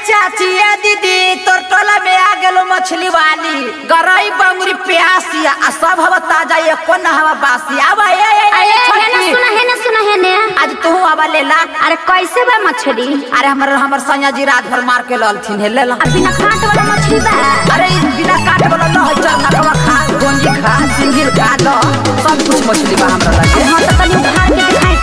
चाची ए दीदी तोर टोला में आ गेलो मछली वाली गरई बंगुरी प्यासी आ सब हवा ताजा ये कोन हवा बासी आवा ए ए, अरे ए है ना छोटकी सुना है ना सुना है ना आज तू आवा ले ला अरे कैसे बा मछली अरे हमर हमर सैया जी रात भर मार के ललथिन हे ले ला अब बिना कांट वाला मछली बा अरे ई बिना काट वाला न है चल नकवा खा गोंजी खा सिंगिल खा लो सब कुछ मछली बा हमरा लगे हाँ तो तनी उखाड़ के दिखाई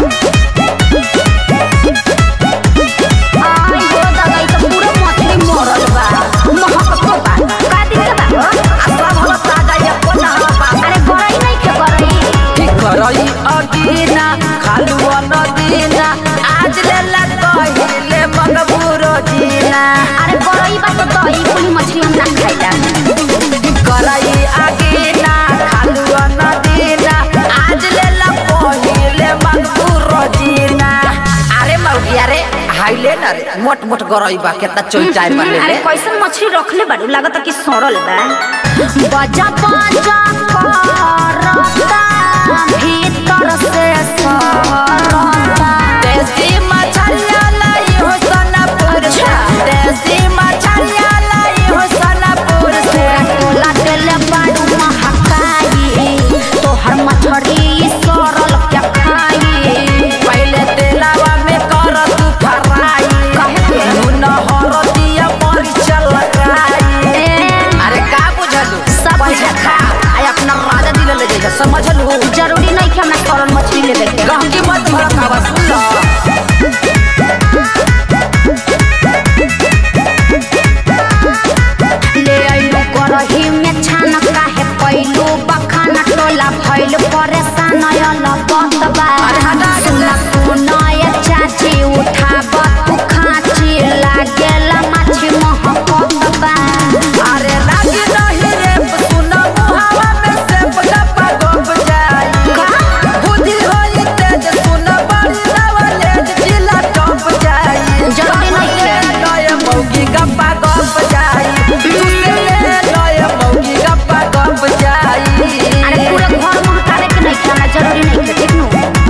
तो आई हो दादा ई तो पूरा मछली मरल बा महकतो बा का दिन के बा हो? आ सब हवा ताजा ये कोन हवा बासी अरे गरई नहीं के गरई ठीक करई अदीना खालू नदीना आज ले ला कहिले मंगबूरो जीना अरे गरई बा तो दही कुली मछली हम ना खाइला करई अदीना खालू नदीना आज ले ला कहिले मंगबूरो जीना अरे मौगी अरे हाइले ना रे मोट मोट गरई बा केतना चोई चार बा ले अरे ले कैसन मछली रखले बाड़ू लागत कि सड़ल बा बजा बजा करता भीतर से सरता देसी मछलिया लाई हो सोनापुर से देसी मछलिया लाई हो सोनापुर से टोला देले बाड़ू महकाई तोहर मछली सरल क्या खाई पहले तेलावा में कर तू फ्राई काहे के? नून हरदिया मरीच लगाई अरे का बुझलू सब पहले बुझल। खा आई अपना राजा दिल ले जाइए समझलू जरूरी नहीं कि हमरा सरल मछली लेवे के गहकी मत भड़कावा सुन लो ले आइलो करही में छान काहे पैलो बखाना टोला भइल परेशान अयल बतबा अरे हटा के सुना सुना ये चाची उठाब तू खाची लागेला माछी महकतबा अरे लागी नहीं रे सुन मुहावा में से गप्पा गप जाई का? बुद्धि होई तेज सुन बड़ी नवलेज जिला टप जाई जरूरी नहीं ले है। लय मौगी गप्पा गप जाई तू से ले लय मौगी गप्पा गप जाई अरे पूरा घर महकावे के नहीं खाना जरूरी नहीं है ठीक नु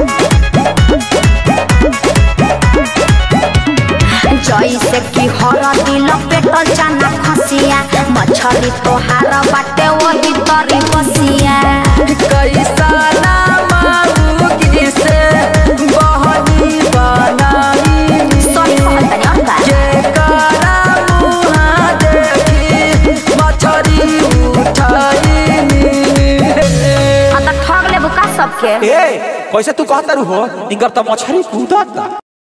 जैसे कि हर दिल पेटल चना खसिया मछली तोहार बाटे वही तरी बसिया कैसा मौगी से बहनी बनाई सही कहत तनी और का जेकरा मुहा देखी मछरी उठाईनी हाँ तो ठग लेबू का सबके ए कैसे तू कहता रू हो इनकर तो मछली कूदता